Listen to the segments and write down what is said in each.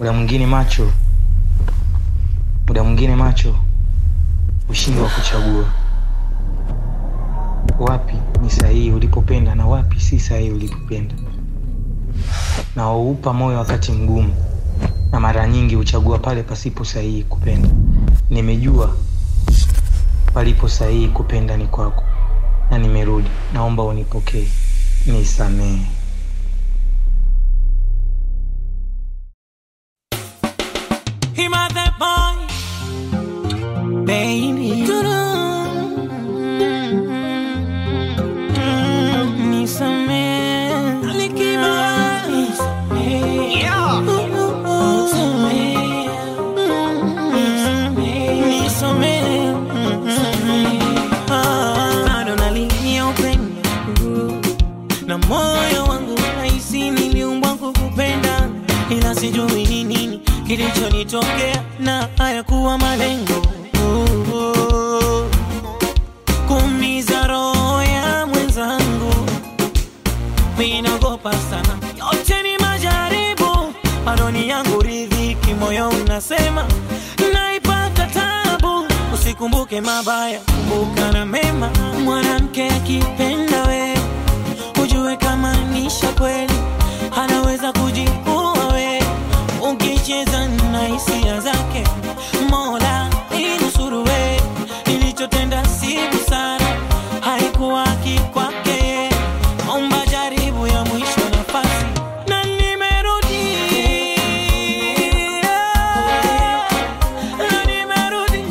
muda mwingine macho muda mwingine macho ushindi wa kuchagua wapi ni sahihi ulipopenda na wapi si sahihi ulipopenda na waupa moyo wakati mgumu na mara nyingi huchagua pale pasipo sahihi kupenda nimejua palipo sahihi kupenda ni kwako na nimerudi naomba unipokee nisamehe Him a that boy, baby. Nisamehe, alikiba. Nisamehe. Nisamehe. Ah, bado nalilia upendo na moyo wangu nahisi niliumbwa kukupenda, ila sijui ni nini kilichonitokea na hayakuwa malengo Oh, oh. kuumiza roho ya mwenzangu, minagopa sana, yote ni majaribu, maroni yangu ridhiki, moyo unasema naipata tabu, usikumbuke mabaya, kumbuka na mema. Mwanamke akipenda wewe ujue kama nisha kweli anaweza kujiua we ukicheza na hisia zake mola inusuru we nilichotenda si busara haikuwa haki kwake omba jaribu ya mwisho nafasi na nimerudi na nimerudi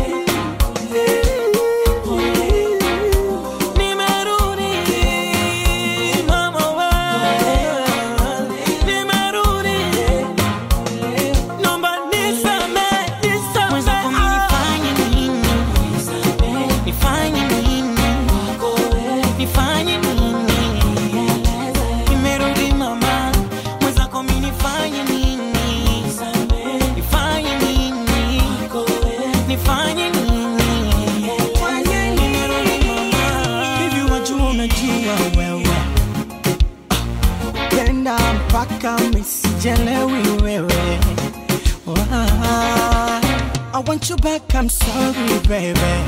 Nimerudi, mama we. Nimerudi. Naomba nisamehe, nisamehe. Mwenzako mimi nifanye nini? Nifanye nini? Nifanye nini? Nimerudi mama. Mwenzako mimi nifanye nini? Nifanye nini? Nifanye nini? Nimerudi mama. hivi wajua unajua wewe penda mpaka misijelewi wewe Wah, I want you back, I'm sorry baby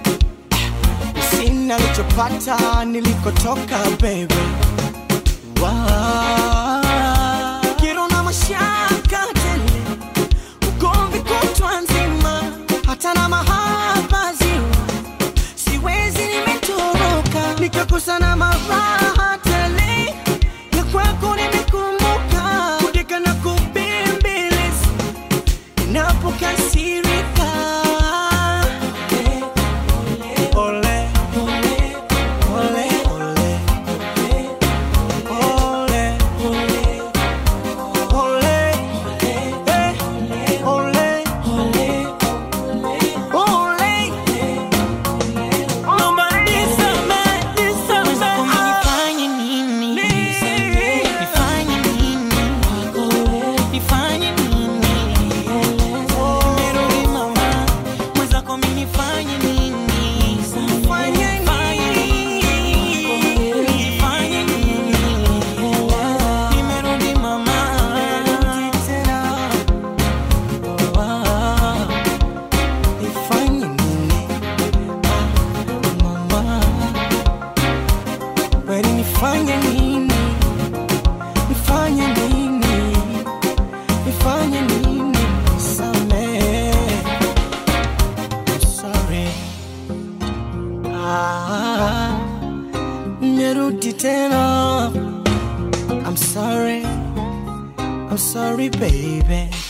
Sina lichopata nilikotoka baby Wah, kero na mashaka tele ugomvi kutwa nzima hata na mahaba ziwa siwezi nimetoroka nikakosa na maraha tele ya kwako nimekumbuka kudeka na kubembeleza inapokasirika Ole, ole, ole, ole, ole, eh, ole, ole. Naomba nisamehe, nisamehe. Mwenzako mimi nifanye nini? Nifanye nini? Nifanye nini? Nimerudi mama. Mwenzako mimi nifanye nini? Nifanye nini? Nifanye nini? Nimerudi mama. Ah. Nifanye nini? Ah, mama. Kweli nifanye nini? Nifanye nini? Nifanye nini? Nisamehe. I'm sorry. Ah, nimerudi tena. I'm sorry. I'm sorry baby.